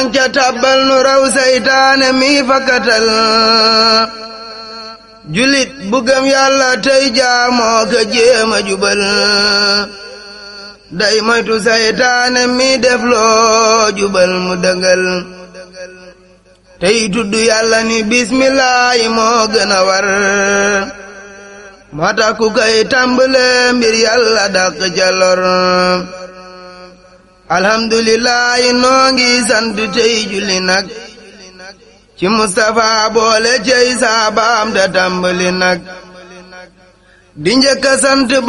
ca tàbbal nu raw saytaane mi fakkatal julit bu gëm yàlla tey jaamoo ka jéema jubal day moytu saytaane mi def loo jubal mu dëngal tey tudd yàlla ni bismillaahi moo gën a war moo tax ku koy tàmbale mbir yàlla dàq ca lor alhamdulillahi noo ngi sant tey julli nag ci Mustapha boole cey saabaam da tàmbali nag di njëkk a sant